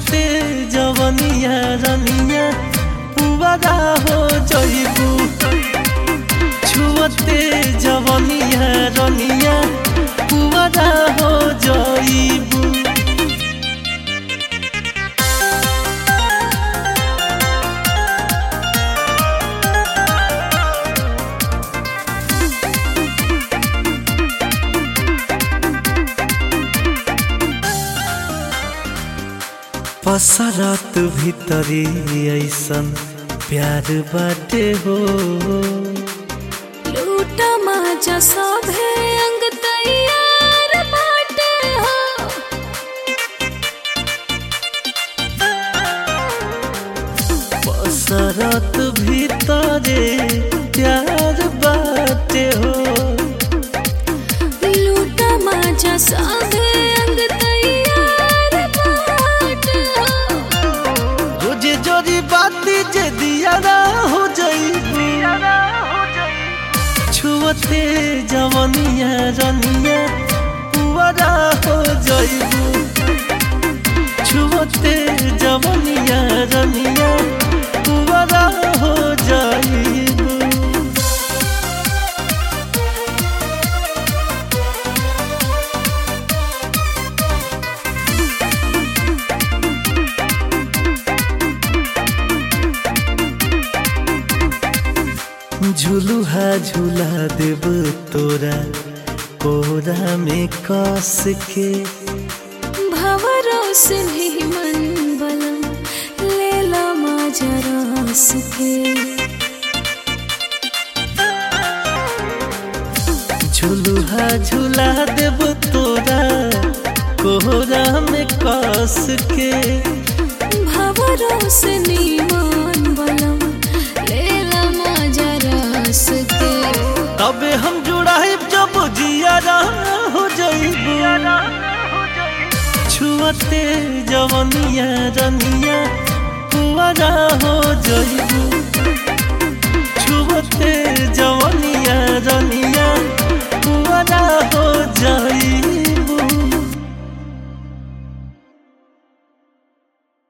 छुअते जवनिया रनिया पुवारा हो जइबू छुअते जवनिया रनिया पुवारा हो जइबू पसरत भीतरी ऐसन प्यार बाटे हो लूटा माजा सभे अंग तैयार बाटे हो पसरत भीतरे प्यार बाटे हो लूटा माजा सभे अंग तैयार बाटे हो रोजे जोरी बाती जे दियारा हो जइबू छुअते जवनिया रनिया पुअरा हो जइबू छुअते जवनिया रनिया पुअरा हो जइबू झुलुहा झुला देब तोरा कोरा में कस के भवरों से भी मन बलम लेला माजा रस के झुलुहा झुला देब तोरा कोरा में कस के भवरों से नीमान बलम लेला माजा रस के तबे हम जुड़ाइब जब जियारा हो जइबू छुअते जवनिया रनिया पुअरा हो जइबू छुअते जवनिया रनिया